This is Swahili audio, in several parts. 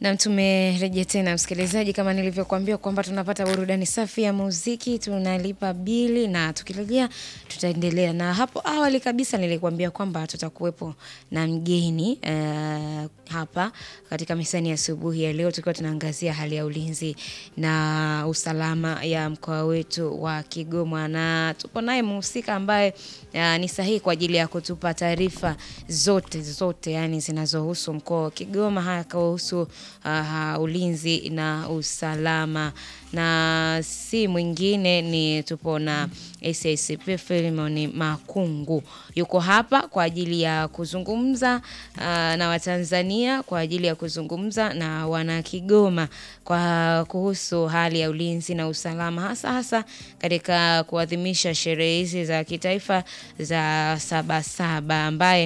Na tumerejea tena msikilizaji, kama nilivyokuambia kwamba tunapata burudani safi ya muziki, tunalipa bili na tukirejea tutaendelea. Na hapo awali kabisa nilikuambia kwamba tutakuwepo na mgeni uh, hapa katika misani ya asubuhi ya leo, tukiwa tunaangazia hali ya ulinzi na usalama ya mkoa wetu wa Kigoma, na tupo naye mhusika ambaye uh, ni sahihi kwa ajili ya kutupa taarifa zote zote, yani zinazohusu mkoa wa Kigoma, haya kuhusu uh, ulinzi na usalama, na si mwingine ni tupo na SACP Philemon Makungu yuko hapa kwa ajili ya kuzungumza uh, na Watanzania kwa ajili ya kuzungumza na wana Kigoma kwa kuhusu hali ya ulinzi na usalama hasa hasa katika kuadhimisha sherehe hizi za kitaifa za Sabasaba ambaye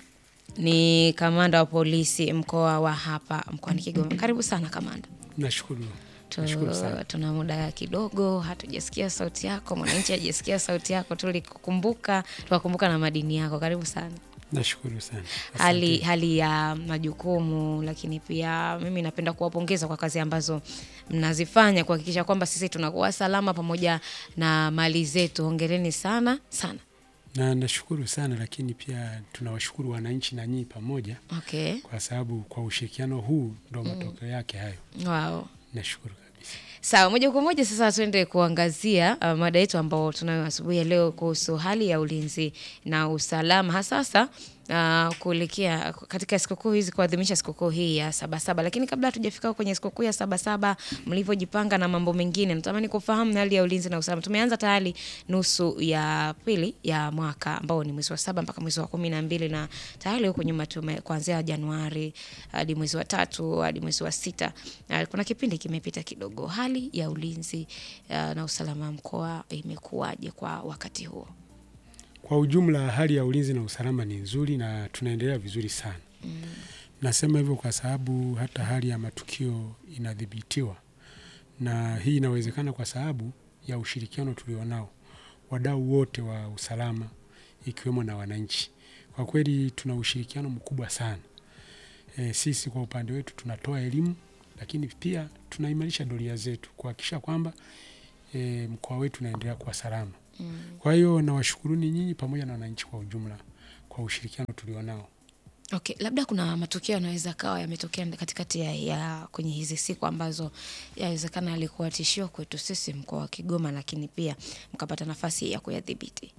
ni kamanda wa polisi mkoa wa hapa mkoani Kigoma. Karibu sana kamanda. Nashukuru. Tu- Nashukuru sana. Tuna muda kidogo, hatujasikia sauti yako, mwananchi hajasikia sauti yako, tulikukumbuka tukakumbuka na madini yako. Karibu sana. Nashukuru sana. Hali, Asante. hali ya majukumu, lakini pia mimi napenda kuwapongeza kwa kazi ambazo mnazifanya kuhakikisha kwamba sisi tunakuwa salama pamoja na mali zetu. Hongereni sana sana. Na nashukuru sana lakini pia tunawashukuru wananchi na nyinyi pamoja Okay. kwa sababu kwa ushirikiano huu ndo matokeo yake hayo. Wow. Nashukuru kabisa. Sawa, moja kwa moja sasa tuende kuangazia uh, mada yetu ambao tunayo asubuhi ya leo kuhusu hali ya ulinzi na usalama hasasa uh, kuelekea katika sikukuu hizi kuadhimisha sikukuu hii ya Sabasaba. Lakini kabla hatujafika kwenye sikukuu ya Sabasaba, mlivyojipanga na mambo mengine, natamani kufahamu hali ya ulinzi na usalama. Tumeanza tayari nusu ya pili ya mwaka ambao ni mwezi wa saba mpaka mwezi wa kumi na mbili na tayari huko nyuma tume kuanzia Januari hadi mwezi wa tatu hadi mwezi wa sita uh, kuna kipindi kimepita kidogo. Hali ya ulinzi uh, na usalama wa mkoa imekuwaje kwa wakati huo? Kwa ujumla hali ya ulinzi na usalama ni nzuri na tunaendelea vizuri sana. Nasema hivyo kwa sababu hata hali ya matukio inadhibitiwa, na hii inawezekana kwa sababu ya ushirikiano tulionao wadau wote wa usalama ikiwemo na wananchi. Kwa kweli tuna ushirikiano mkubwa sana. E, sisi kwa upande wetu tunatoa elimu, lakini pia tunaimarisha doria zetu kuhakikisha kwamba e, mkoa wetu unaendelea kuwa salama. Kwa hiyo nawashukuruni nyinyi pamoja na wananchi kwa ujumla kwa ushirikiano tulionao. Okay, labda kuna matukio yanaweza kawa yametokea katikati ya, ya kwenye hizi siku ambazo yawezekana yalikuwa tishio kwetu sisi mkoa wa Kigoma, lakini pia mkapata nafasi ya kuyadhibiti.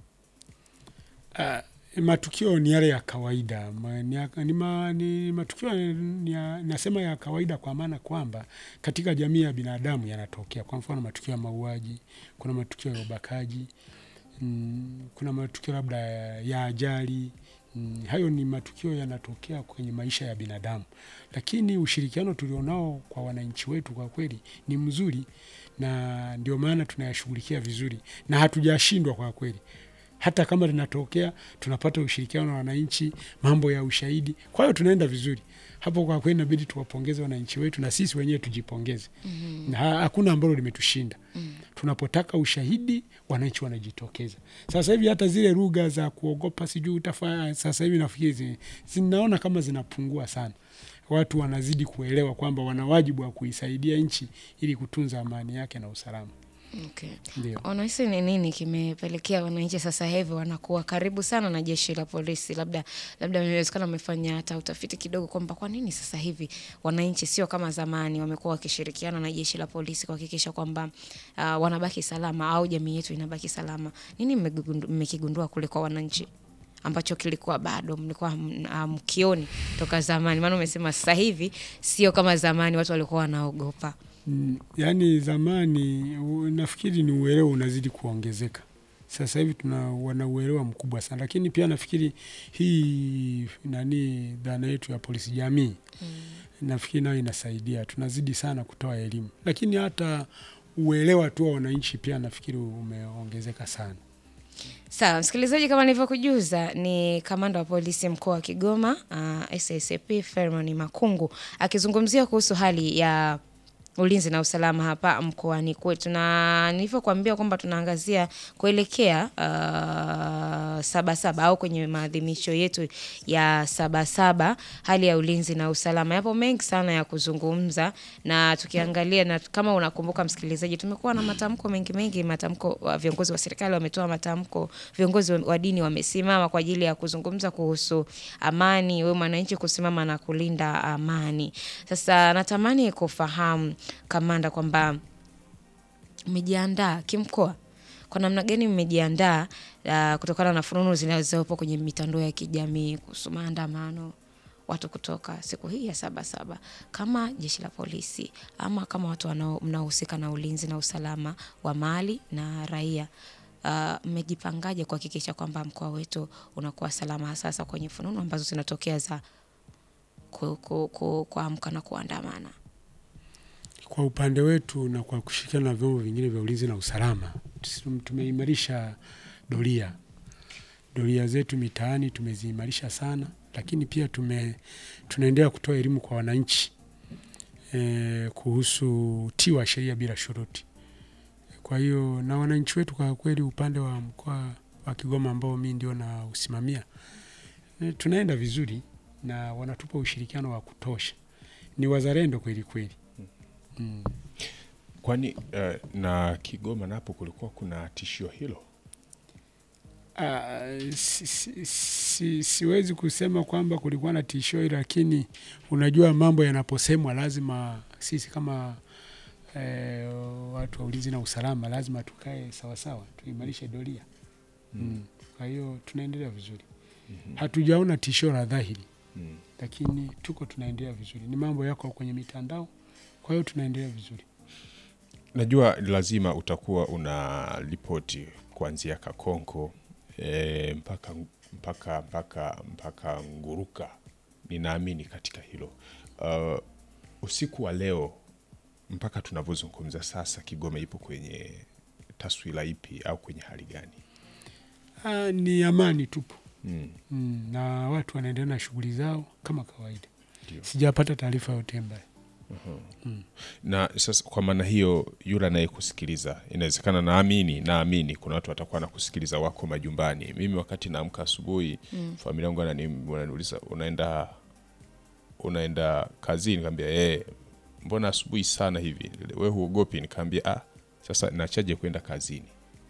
Ah, matukio ni yale ya kawaida ma, ni, ya- ni, ma, ni matukio ni ya, nasema ya kawaida kwa maana kwamba katika jamii ya binadamu yanatokea. Kwa mfano matukio ya mauaji, kuna matukio ya ubakaji mm, kuna matukio labda ya, ya ajali mm, hayo ni matukio yanatokea kwenye maisha ya binadamu, lakini ushirikiano tulionao kwa wananchi wetu kwa kweli ni mzuri, na ndio maana tunayashughulikia vizuri na hatujashindwa kwa kweli hata kama linatokea tunapata ushirikiano na wananchi, mambo ya ushahidi. Kwa hiyo tunaenda vizuri hapo. Kwa kweli inabidi tuwapongeze wananchi wetu na sisi wenyewe tujipongeze. na ha- hakuna ambalo limetushinda. Tunapotaka ushahidi, wananchi wanajitokeza. Sasa hivi hata zile lugha za kuogopa sijui utafanya, sasa hivi nafikiri zi- zinaona kama zinapungua sana. Watu wanazidi kuelewa kwamba wana wajibu wa kuisaidia nchi ili kutunza amani yake na usalama. Okay. Ndio. Unahisi ni nini kimepelekea wananchi sasa hivi wanakuwa karibu sana na jeshi la polisi? Labda labda inawezekana wamefanya hata utafiti kidogo kwamba kwa nini sasa hivi wananchi sio kama zamani, wamekuwa wakishirikiana na jeshi la polisi kuhakikisha kwamba uh, wanabaki salama au jamii yetu inabaki salama. Nini mmegundu- mmekigundua kule kwa wananchi ambacho kilikuwa bado mlikuwa m- ah, mkioni toka zamani? Maana umesema sasa hivi sio kama zamani, watu walikuwa wanaogopa. Mm, Yaani zamani u- nafikiri ni uelewa unazidi kuongezeka. Sasa hivi tuna wana uelewa mkubwa sana, lakini pia nafikiri hii nani dhana yetu ya polisi jamii nafikiri nayo inasaidia, tunazidi sana kutoa elimu, lakini hata uelewa tu wa wananchi pia nafikiri umeongezeka sana. Sawa msikilizaji, kama nilivyokujuza ni kamanda wa polisi mkoa wa Kigoma uh, SACP Philemon Makungu akizungumzia kuhusu hali ya ulinzi na usalama hapa mkoani kwetu, na nilivyokuambia kwamba tunaangazia kuelekea uh, Sabasaba au kwenye maadhimisho yetu ya Sabasaba, hali ya ulinzi na usalama. Yapo mengi sana ya kuzungumza, na tukiangalia na kama unakumbuka msikilizaji, tumekuwa na matamko mengi mengi, matamko wa viongozi wa serikali wametoa matamko, viongozi wa dini wamesimama kwa ajili ya kuzungumza kuhusu amani, wewe mwananchi kusimama na kulinda amani. Sasa natamani kufahamu kamanda, kwamba mmejiandaa kimkoa kwa namna gani mmejiandaa uh, kutokana na fununu zinazopo kwenye mitandao ya kijamii kuhusu maandamano watu kutoka siku hii ya Sabasaba, kama jeshi la polisi ama kama watu wanao- mnaohusika na ulinzi na usalama wa mali na raia, uh, mmejipangaje kuhakikisha kwamba mkoa wetu unakuwa salama, sasa kwenye fununu ambazo zinatokea za ku- ku- ku- kuamka na kuandamana? Kwa upande wetu na kwa kushirikiana na vyombo vingine vya ulinzi na usalama, tum- tumeimarisha doria doria zetu mitaani tumeziimarisha sana, lakini pia tume, tunaendelea kutoa elimu kwa wananchi e, kuhusu utii wa sheria bila shuruti. Kwa hiyo na wananchi wetu kwa kweli, upande wa mkoa wa Kigoma ambao mi ndio na usimamia e, tunaenda vizuri na wanatupa ushirikiano wa kutosha, ni wazalendo kweli kweli. Mm. Kwani eh, na Kigoma napo kulikuwa kuna tishio hilo? Ah, si, si, si, siwezi kusema kwamba kulikuwa na tishio hili, lakini unajua mambo yanaposemwa lazima sisi kama eh, watu wa ulinzi na usalama lazima tukae sawasawa, tuimarishe doria mm. Kwa hiyo tunaendelea vizuri, hatujaona tishio la dhahiri, Mm. lakini tuko tunaendelea vizuri. Ni mambo yako kwenye mitandao, kwa hiyo tunaendelea vizuri. Najua lazima utakuwa una ripoti kuanzia Kakonko e, mpaka, mpaka, mpaka, mpaka Nguruka. Ninaamini katika hilo. Uh, usiku wa leo mpaka tunavyozungumza sasa, Kigoma ipo kwenye taswira ipi au kwenye hali gani? Ah, ni amani tupo Mm. mm, na watu wanaendelea na shughuli zao kama kawaida. Ndio. Sijapata taarifa yote mbaya. na sasa kwa maana hiyo yule anayekusikiliza inawezekana naamini naamini kuna watu watakuwa nakusikiliza wako majumbani mimi wakati naamka asubuhi familia yangu wanani- wananiuliza unaenda unaenda kazini nikaambia eh mbona asubuhi sana hivi we huogopi nikaambia ah sasa nachaje kwenda kazini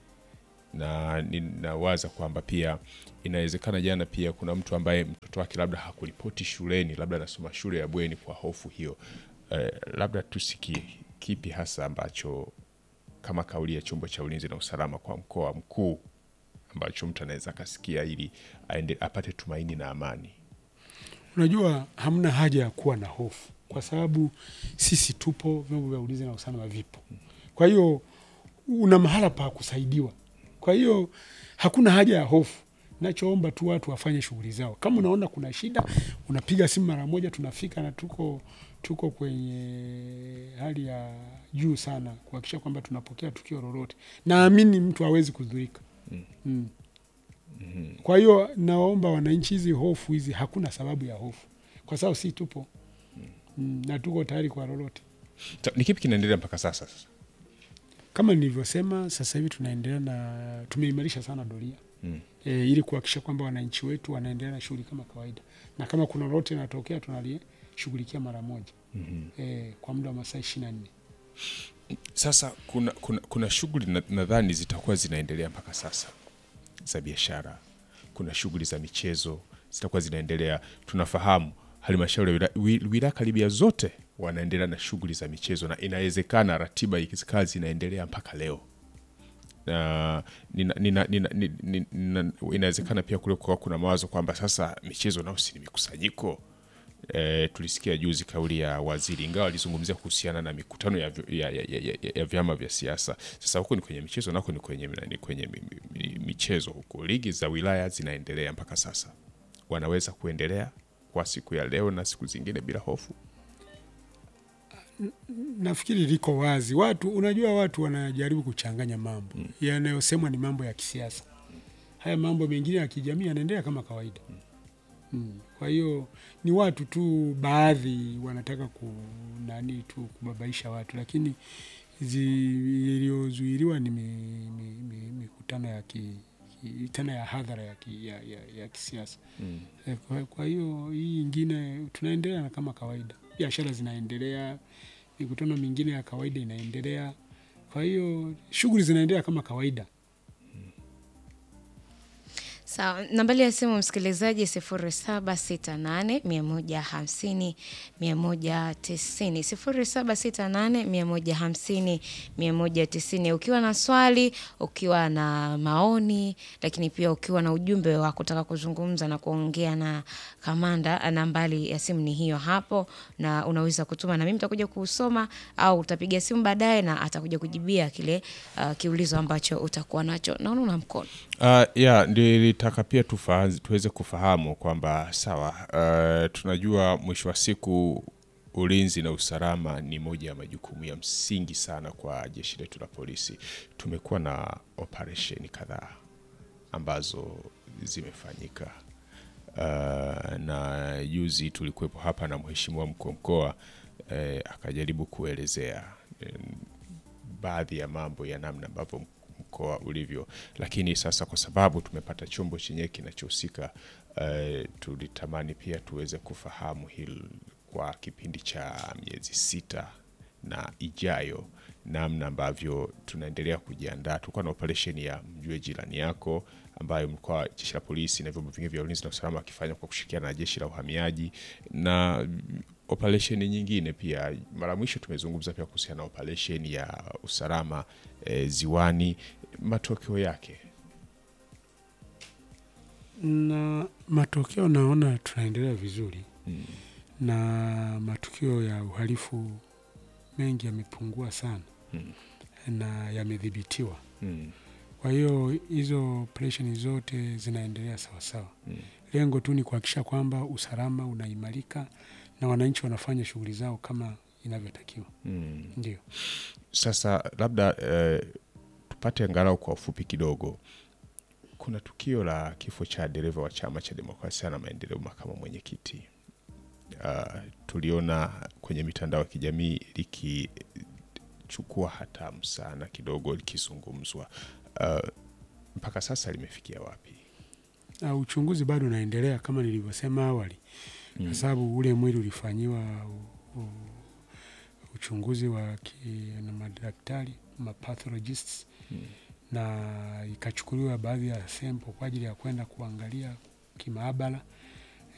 na ninawaza kwamba pia inawezekana jana pia kuna mtu ambaye mtoto wake labda hakuripoti shuleni labda anasoma shule ya bweni kwa hofu hiyo eh, labda tusikie kipi hasa ambacho kama kauli ya chombo cha ulinzi na usalama kwa mkoa mkuu ambacho mtu anaweza akasikia ili aende, apate tumaini na amani Unajua, hamna haja ya kuwa na hofu kwa sababu sisi tupo, vyombo vya ulinzi na usalama vipo. Kwa hiyo una mahala pa kusaidiwa, kwa hiyo hakuna haja ya hofu. Nachoomba tu watu wafanye shughuli zao. Kama unaona kuna shida, unapiga simu mara moja, tunafika na tuko tuko kwenye hali ya juu sana kuhakikisha kwamba tunapokea tukio lolote. Naamini mtu hawezi kudhurika mm. Kwa hiyo nawaomba wananchi, hizi hofu hizi, hakuna sababu ya hofu, kwa sababu si tupo mm, na tuko tayari kwa lolote. Ta- ni kipi kinaendelea mpaka sasa sasa Kama nilivyosema, sasa hivi tunaendelea na tumeimarisha sana doria Mm. e, ili kuhakikisha kwamba wananchi wetu wanaendelea na shughuli kama kawaida, na kama kuna lolote linatokea tunalishughulikia mara moja e, kwa muda wa masaa ishirini na nne. Sasa kuna, kuna, kuna shughuli na- nadhani zitakuwa zinaendelea mpaka sasa za biashara, kuna shughuli za michezo zitakuwa zinaendelea. Tunafahamu halmashauri ya wila- wi- wilaya karibia zote wanaendelea na shughuli za michezo, na inawezekana ratiba ikikaa zinaendelea mpaka leo na nina, nina, nina, nina, nina, inawezekana pia kule kwa kuna mawazo kwamba sasa michezo nao si ni mikusanyiko e, tulisikia juzi kauli ya waziri ingawa alizungumzia kuhusiana na mikutano ya, vi- ya, ya, ya, ya, ya vyama vya siasa. Sasa huko ni kwenye michezo, nako ni kwenye, ni kwenye mi- mi- mi- michezo huko. Ligi za wilaya zinaendelea mpaka sasa, wanaweza kuendelea kwa siku ya leo na siku zingine bila hofu. Nafikiri liko wazi. Watu unajua, watu wanajaribu kuchanganya mambo yanayosemwa ni mambo ya kisiasa. Haya mambo mengine ya kijamii yanaendelea kama kawaida mm. Kwa hiyo ni watu tu baadhi wanataka ku nani tu kubabaisha watu, lakini zi- iliyozuiliwa ni mi- mi- mi- mikutano ya ki, ki, tena ya hadhara ya, ki, ya, ya, ya kisiasa. Mm. Eh, Kwa, kwa hiyo hii ingine tunaendelea na kama kawaida, biashara zinaendelea, mikutano mingine ya kawaida inaendelea. Kwa hiyo shughuli zinaendelea kama kawaida. Sawa, nambari ya simu msikilizaji sifuri saba sita nane mia moja hamsini mia moja tisini sifuri saba sita nane mia moja hamsini mia moja tisini ukiwa na swali, ukiwa na maoni, lakini pia ukiwa na ujumbe wa kutaka kuzungumza na kuongea na kamanda, nambari ya simu ni hiyo hapo, na unaweza kutuma na mimi nitakuja kuusoma au utapiga simu baadaye na atakuja kujibia kile uh, kiulizo ambacho utakuwa nacho. Naona una mkono Uh, ya nilitaka pia tufa, tuweze kufahamu kwamba sawa, uh, tunajua mwisho wa siku ulinzi na usalama ni moja ya majukumu ya msingi sana kwa jeshi letu la polisi. Tumekuwa na operesheni kadhaa ambazo zimefanyika. Uh, na juzi tulikuwepo hapa na mheshimiwa mkuu wa mkoa eh, akajaribu kuelezea eh, baadhi ya mambo ya namna ambavyo mkoa ulivyo, lakini sasa kwa sababu tumepata chombo chenyewe kinachohusika uh, tulitamani pia tuweze kufahamu hili kwa kipindi cha miezi sita na ijayo, namna ambavyo tunaendelea kujiandaa. Tulikuwa na operesheni ya mjue jirani yako ambayo mkoa jeshi la polisi na vyombo vingine vya ulinzi na usalama wakifanya kwa kushirikiana na jeshi la uhamiaji na operesheni nyingine pia. Mara mwisho tumezungumza pia kuhusiana na operesheni ya usalama e, ziwani, matokeo yake na matokeo naona tunaendelea vizuri mm. na matukio ya uhalifu mengi yamepungua sana Mm. na yamedhibitiwa. Mm. Kwa hiyo hizo operesheni zote zinaendelea sawasawa. Mm. Lengo tu ni kuhakikisha kwamba usalama unaimarika na wananchi wanafanya shughuli zao kama inavyotakiwa. Mm. Ndio. Sasa labda eh, tupate angalau kwa ufupi kidogo, kuna tukio la kifo cha dereva wa Chama cha Demokrasia na Maendeleo, makamu mwenyekiti. Uh, tuliona kwenye mitandao ya kijamii likichukua hatamu sana kidogo likizungumzwa. Uh, mpaka sasa limefikia wapi? Na uchunguzi bado unaendelea kama nilivyosema awali, kwa sababu ule mwili ulifanyiwa u- u- uchunguzi wa ki- na madaktari mapathologists Mm. na ikachukuliwa baadhi ya sample kwa ajili ya kwenda kuangalia kimaabara